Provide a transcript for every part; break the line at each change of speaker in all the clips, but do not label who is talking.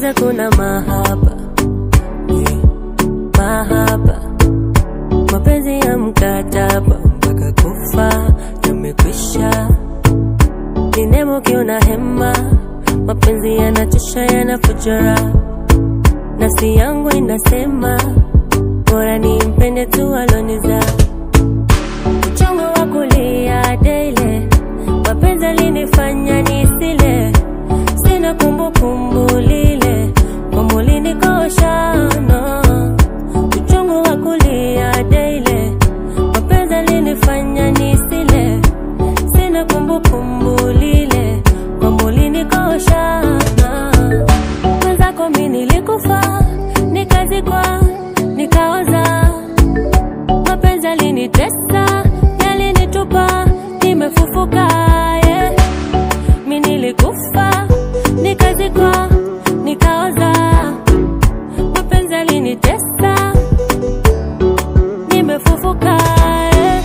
Giza kuna mahaba yeah. Mahaba mapenzi ya mkataba mpaka kufa yamekwisha. Ni nemo kiona hema, mapenzi yanachosha yanafujara. Nafsi yangu inasema bora nimpende tu aloniza. Uchungu wa kulia daily, mapenzi alinifanya nisile, sina kumbukumbu lile kwamba ulinikosha no. Uchungu wa kulia daily, mapenzi alinifanya nisile, sina kumbukumbu lile kwamba ulinikosha no. Mwenzako mi nilikufa, nikazikwa, nikaoza mapenzi yalinitesa, yalinitupa, nimefufuka yeah. Mi nilikufa, nikazikwa, nikaoza mapenzi yalinitesa, nimefufuka yeah.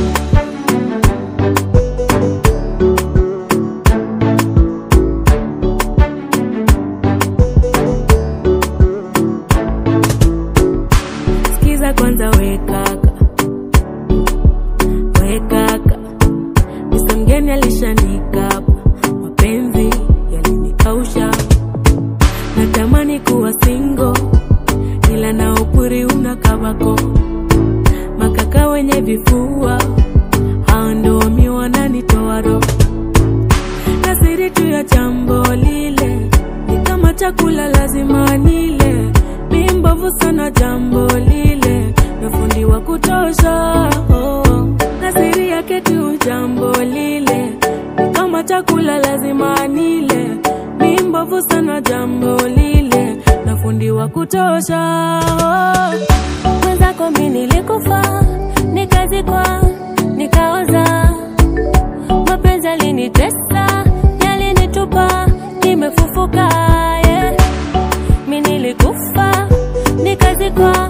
Sikiza kwanza we kaka, we kaka, Mr. mgeni alishanikapa, mapenzi yalinikausha, natamani kuwa single, ila na upuri una kabako, makaka wenye vifua hao ndo mi wananitoa roho na siri tu ya jambo lile ni kama chakula lazima nile mi mbovu sana jambo lile na fundi wa kutosha oh. na siri yake tu jambo lile ni kama chakula lazima nile mi mbovu sana jambo lile na fundi wa kutosha oh. mwenzako mi nilikufa nikazikwa nikaoza mapenzi yalinitesa, yalinitupa, nimefufuka yeah. Mi nilikufa nikazikwa,